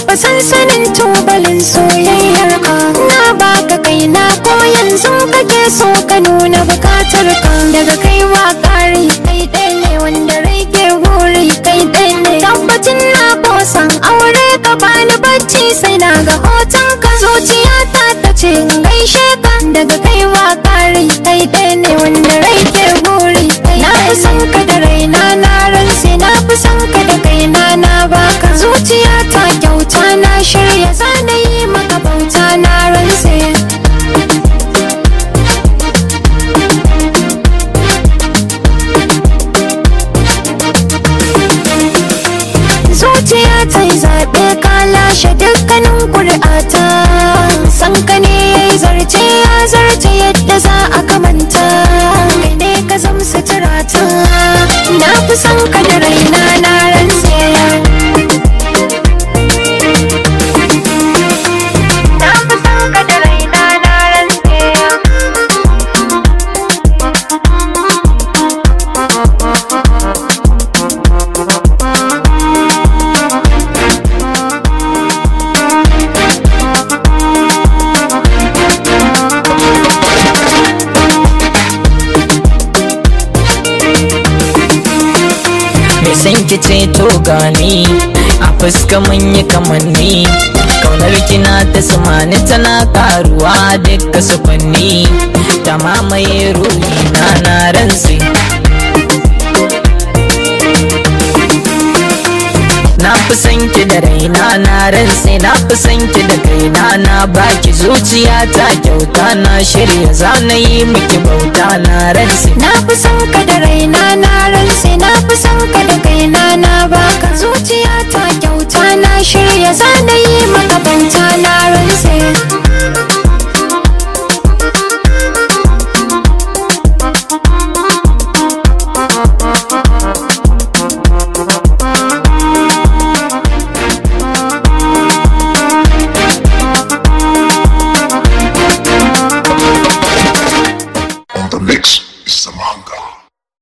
kafa sansanin tubalin soyayyar ka na baka kaina ko yanzu kake so ka nuna bukatar ka daga kaiwa kari kai ɗaya ne wanda rai ke buri kai ɗaya ne tabbacin na kosan aure ka bani bacci sai na ga hoton ka zuciyata ta ce in gaishe ka daga kaiwa kari kai ɗaya ne wanda rai ke buri na fi son ka da raina na ranse na fi son ka da kaina na baka zuciyata kyauta na shirya zana yi maka bauta na ranse zuciya ta yi zaɓe ka lashe dukkanin ƙuri'ata san ka ne ya yi zarce ya zarce yadda za a kamanta kai ne ka zam suturata na fi son ka da raina na rantse na fi son ka da raina na rantse mai san ki ce to gani a fuska mun yi kamanni kaunar kina ta samani tana karuwa duka sufanni ta mamaye ruhi na na ransi na fi san ki da raina na ransi na fi san ki da kaina na baki zuciya ta kyauta na shirya zana yi miki bauta na ransi Na fi son ka da raina na ranse na fi son ka